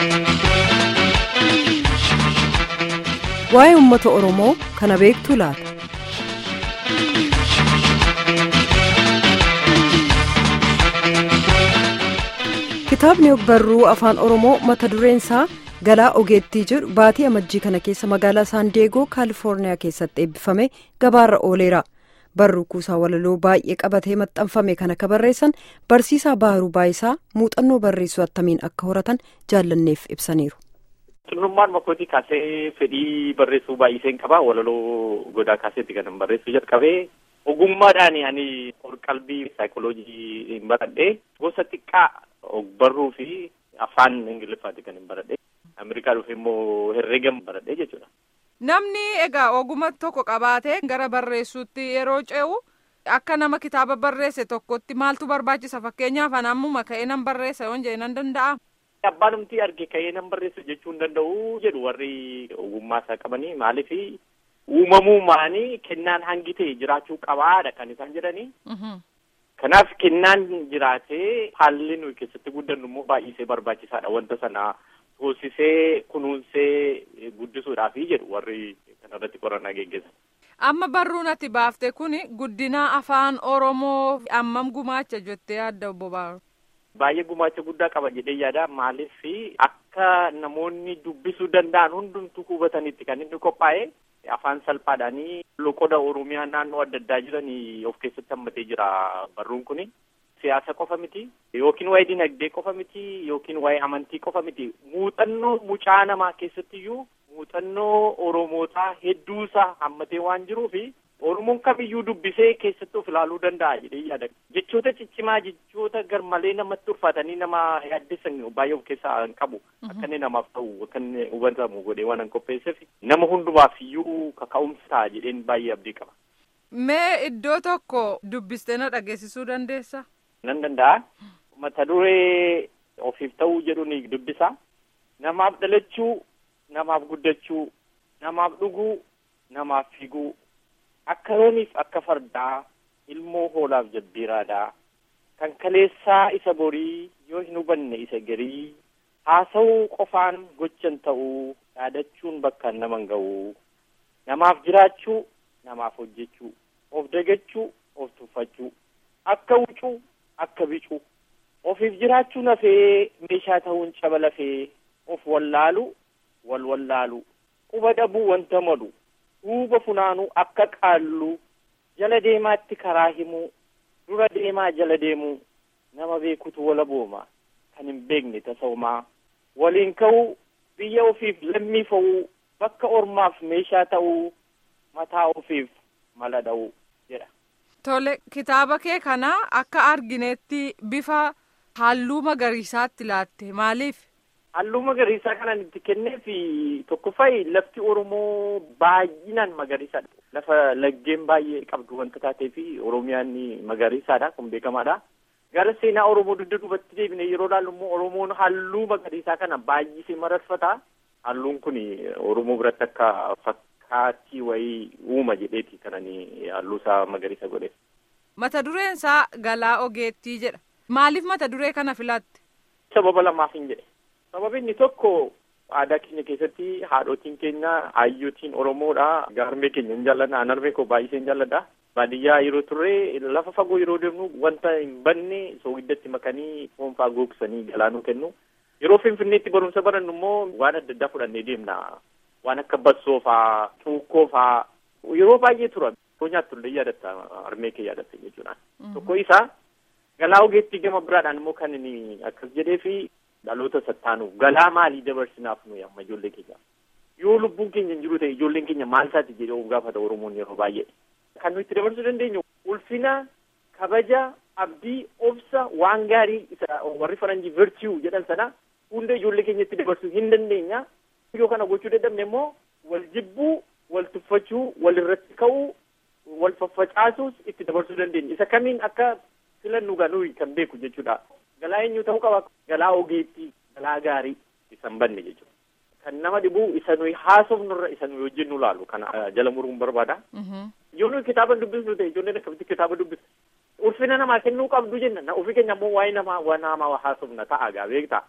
Waa'ee uummata Oromoo kana beektuu laata? Kitaabni barruu afaan Oromoo mata dureen isaa Galaa Ogeettii jedhu baatii amajjii kana keessa magaalaa Saandeegoo Kaalifoorniyaa keessatti eebbifame gabaarra ooleera. Barruu kuusaa walaloo baay'ee qabatee maxxanfame kan akka barreessan barsiisaa Baharuu Baayisaa muuxannoo barreessuu attamiin akka horatan jaallanneef ibsaniiru. Xinnummaan makkootii kaasee fedhii barreessuu baay'iseen qaba. Walaloo godaa kaaseetti kan barreessuu jalqabee ogummaadhaan ani qalbii saayikooloojii hin baradhee gosa xiqqaa barruu fi afaan ingiliffaati kan hin baradhee. Ameerikaa dhufe immoo herreega baradhee jechuudha. Namni egaa oguma tokko qabaatee gara barreessuutti yeroo ce'u akka nama kitaaba barreesse tokkotti maaltu barbaachisa fakkeenyaaf an ammuma ka'ee nan barreessa yoon jedhe nan danda'a. Abbaanumti arge ka'ee nan barreessu jechuu hin danda'u jedhu warri ogummaa isaa qabanii maaliif uumamuumaanii kennaan hangi ta'e jiraachuu qabaadha kan isaan jedhanii. Kanaaf kennaan jiraatee haalli nuyi keessatti guddannu immoo baay'isee barbaachisaadha wanta sana hoosisee kunuunsee guddisuudhaafi jedhu warri kanarratti qorannaa geggeessan. Amma barruun ati baafte kun guddina afaan Oromoo ammam gumaacha jettee yaadda obbo Baaru? Baay'ee gumaacha guddaa qaba jedhee yaada maaliif akka namoonni dubbisuu danda'an hundumtuu hubatanitti kan inni qophaa'e afaan salphaadhaanii loqoda Oromiyaa naannoo adda addaa jiran of keessatti hammatee jira barruun kuni. Siyaasa qofa miti yookiin waa'ee dinagdee qofa miti yookiin waa'ee amantii qofa miti muuxannoo mucaa namaa keessattiyyuu muuxannoo Oromootaa hedduusaa hammatee waan jiruufi Oromoon kamiyyuu dubbisee keessatti of ilaaluu danda'a jedhee yaada. Jechoota ciccimaa jechoota garmalee namatti ulfaatanii nama yaaddeessan baay'ee of keessaa hin qabu. Akka inni namaaf ta'u akka inni hubatamu godhee waan hin qopheesseef nama hundumaaf iyyuu kaka'umsa ta'a jedheen baay'ee abdii qaba. Mee iddoo tokko dubbistee na dhageessisuu dandeessa? Nan danda'a. Mata duree ofiif ta'uu jedhu ni dubbisa. Namaaf dhalachuu, namaaf guddachuu, namaaf dhuguu, namaaf fiiguu. Akka looniif akka fardaa ilmoo hoolaaf jabbiiraadhaa kan kaleessaa isa borii yoo hin hubanne isa garii haasa'uu qofaan gochan ta'uu yaadachuun bakkaan naman ga'uu namaaf jiraachuu namaaf hojjechuu of dagachuu of tuffachuu akka wucuu akka bicuu ofiif jiraachuun hafee meeshaa ta'uun caba lafee of wallaalu wal wallaalu quba dhabuu wanta malu duuba funaanuu akka qaalluu jala deemaatti karaa himuu dura deemaa jala deemuu nama beekutu wala booma kan hin beekne tasa'umaa waliin ka'uu biyya ofiif lammii fa'uu bakka ormaaf meeshaa ta'uu mataa ofiif mala dha'uu jedha. Tole kitaaba kee kana akka arginetti bifa halluu magariisaatti laatte maaliif? Halluu magariisaa kanan itti kenneef tokkoffaa lafti Oromoo baay'inaan magariisaadha. Lafa laggeen baay'ee qabdu wanta taateef Oromiyaan magariisaadha kun beekamaadha. Gara seenaa Oromoo dugda duubatti deebine yeroo ilaallu immoo Oromoon halluu magariisaa kana baay'isee mararfata. Halluun kun Oromoo biratti akka fakkaatii wayii uuma jedheeti kanani halluu isaa magariisa godhe. Mata dureen isaa Galaa Ogeettii jedha. Maaliif mata duree kana filatte? Sababa lamaaf hin jedhe. Sababni inni tokko aadaa keenya keessatti haadhotiin keenya hayyootiin Oromoodha. Gaarmee keenya hin jaalladha. Anarmee koo baay'isee hin jaalladha. Baadiyyaa yeroo turre lafa fagoo yeroo deemnu wanta hin banne soogiddatti makanii foonfaa gogsanii galaanuu kennu. Yeroo Finfinneetti barumsa barannu immoo waan adda addaa fudhannee deemna. Waan akka bassoo faa, cuukkoo faa yeroo baay'ee tura. Yeroo nyaattu illee yaadatta armee kee yaadatta jechuudha. Tokko isaa galaa ogeettii gama biraadhaan immoo kan inni akkas jedhee fi dhaloota sattaanu galaa maalii dabarsinaaf nuyi amma ijoollee keenya yoo lubbuun keenya hin jiru ta'e ijoolleen keenya maal isaati jedhee of gaafata oromoon yeroo baay'ee kan nuyi itti dabarsuu dandeenyu ulfina kabaja abdii obsa waan gaarii isa warri faranjii virtue jedhan sana hunda ijoollee keenya itti dabarsuu hin dandeenya yoo kana gochuu dadhabne immoo wal jibbuu wal tuffachuu wal irratti ka'uu wal faffacaasuus itti dabarsuu dandeenya isa kamiin akka filannu nuyi kan beeku jechuudha. Galaa eenyu ta'uu qaba. Galaa ogeettii, galaa gaarii isa hin banne jechuudha. Kan nama dhibu isa nuyi haasofnurra isa nuyi hojjennu laalu kana jala muruun barbaada. Yoo nuyi kitaaba dubbisnu ta'e ijoolleen akkamitti kitaaba dubbisu. Ulfina namaa kennuu qabdu jenna. Na ofii keenya immoo waa'ee namaa waa namaa haasofna ta'a gaa beektaa.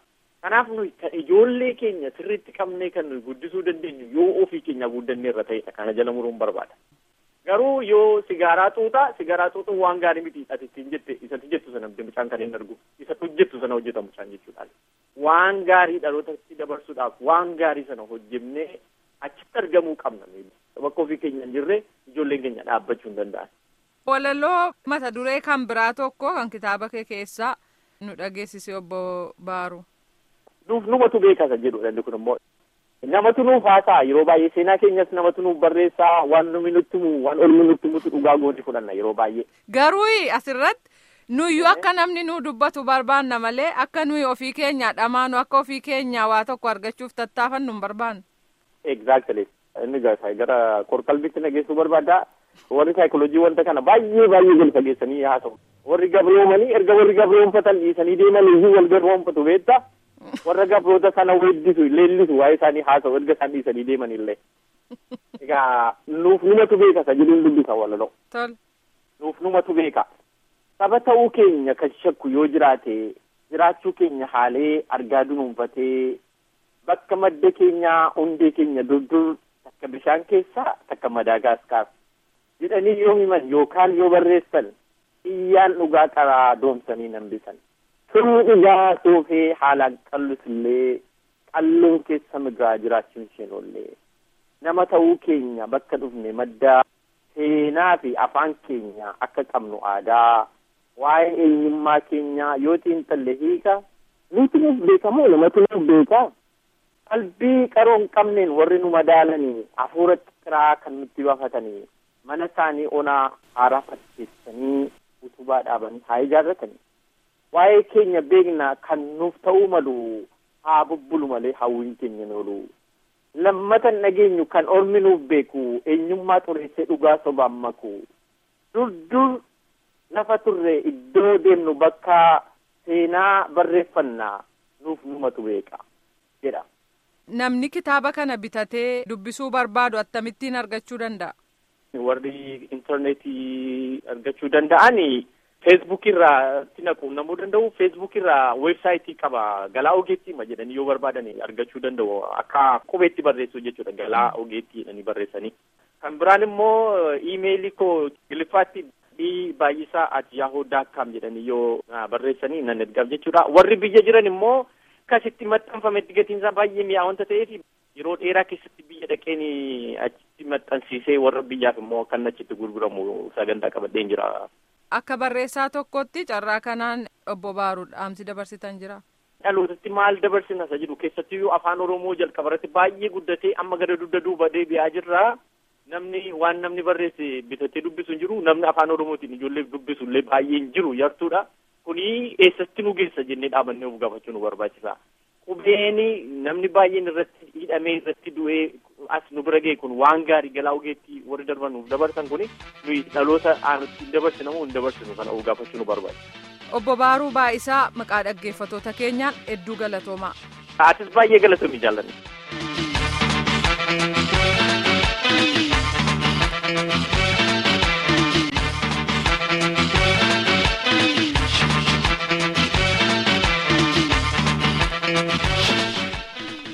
Kanaaf nuyi ijoollee keenya sirriitti qabnee kan nuyi guddisuu dandeenyu yoo ofii keenya guddannee irra ta'edha. Kana jala muruun barbaada. Garuu yoo sigaaraa xuuxaa sigaaraa xuuxuun waan gaarii miti ati ittiin jette isatti jettu sana mucaan kan hin argu isa hojjettu sana hojjeta mucaan jechuudha. Waan gaarii dhalootatti dabarsuudhaaf waan gaarii sana hojjennee achitti argamuu qabna. Bakka ofii keenya hin jirre ijoolleen keenya dhaabbachuu hin danda'an. Walaloo mata duree kan biraa tokko kan kitaaba kee keessaa nu dhageessise obbo Baaru. Nuuf numatu beekaa kan jedhudha inni kun immoo. Namatu nuuf haasa'a yeroo baay'ee seenaa keenyas namatu nuuf barreessaa waan numi nutti himu waan olmi nutti himutu dhugaa gooti fudhanna yeroo baay'ee. Garuu asirratti nuyyuu akka namni nu dubbatu barbaanna malee akka nuyi ofii keenya dhamaanu akka ofii keenya waa tokko argachuuf tattaafannu hin barbaannu. Exactly. Inni gara qorqalbitti nageessuu barbaada. Warri saayikooloojii wanta kana baay'ee baay'ee gadi fageessanii haasa'u. Warri gabroomanii erga warri gabroomfatan dhiisanii deeman iyyuu wal gabroomfatu beektaa. warra gabroota sana weeddisu leellisu waa'ee isaanii haasa'u erga isaan dhiisanii deeman illee. Egaa nuuf numatu beeka isa jedhuun dubbisa walaloo. Tol. Nuuf numatu beeka. Saba ta'uu keenya kan shakku yoo jiraate jiraachuu keenya haalee argaa dunuunfatee bakka madda keenyaa hundee keenya durdur takka bishaan keessaa takka madaagaasikaar jedhanii yoo himan yookaan yoo barreessan iyyaan dhugaa qaraa doomsanii nambisan. Sirni dhugaa soofee haalaan qallus illee qalloon keessa migiraa jiraachuun isheen oollee nama ta'uu keenya bakka dhufne maddaa seenaa fi afaan keenya akka qabnu aadaa waa'ee eenyummaa keenyaa yoo xiinxalle hiika nuti nuuf beekamoo namatu nuuf beekaa qalbii qaroon qabneen warri nu madaalanii hafuuratti kiraa kan nutti baafatanii mana isaanii onaa haaraa fakkeessanii utubaa dhaabanii haa ijaarratanii waa'ee keenya beekna kan nuuf ta'uu malu haa bubbulu malee hawwiin keenya noolu lammatan dhageenyu kan ormi nuuf beeku eenyummaa xureessee dhugaa sobaan maku dur dur lafa turre iddoo deemnu bakka seenaa barreeffannaa nuuf numatu beeka jedha. Namni kitaaba kana bitatee dubbisuu barbaadu akkamittiin argachuu danda'a? Warri intarneetii argachuu danda'ani feesbuuk irraa itti naquunnamuu danda'u feesbuuk irraa weebsaayitii qaba galaa ogeettiima jedhanii yoo barbaadan argachuu danda'u akka qubeetti barreessu jechuudha galaa ogeettii jedhanii barreessanii kan biraan immoo iimeelii koo giliffaatti dhii baay'isaa at yahoo daakkaam jedhanii yoo barreessanii nan ergaaf jechuudha warri biyya jiran immoo kasitti maxxanfametti gatiinsaa baay'ee mi'aa wanta ta'eef yeroo dheeraa keessatti biyya dhaqeen achitti maxxansiisee warra biyyaaf immoo kan achitti gurguramu sagantaa qabadheen jira. Akka barreessaa tokkotti carraa kanaan obbo Baaruu dhaamsi dabarsitan jira. Dhalootatti maal dabarsina isa jedhu keessattiyyuu afaan Oromoo jalqabarratti baay'ee guddatee amma gara dugda duuba deebi'aa jirra. Namni waan namni barreesse bitatee dubbisu hin jiru namni afaan Oromootiin ijoollee dubbisu illee baay'ee hin jiru yartuudha. Kuni eessatti nu geessa jennee dhaabannee of gaafachuu nu barbaachisa. Qubeen namni baay'een irratti hidhamee irratti du'ee as nu bira ga'e kun waan gaarii galaa ogeettii warri darban nuuf dabarsan kuni nuyi dhaloota aanutti hin dabarsina moo hin dabarsinu kana of gaafachuu nu barbaachisa. Obbo Baaruu Baa'isaa maqaa dhaggeeffatoota keenyaan hedduu galatoomaa. Atis baay'ee galatoomii jaalladha.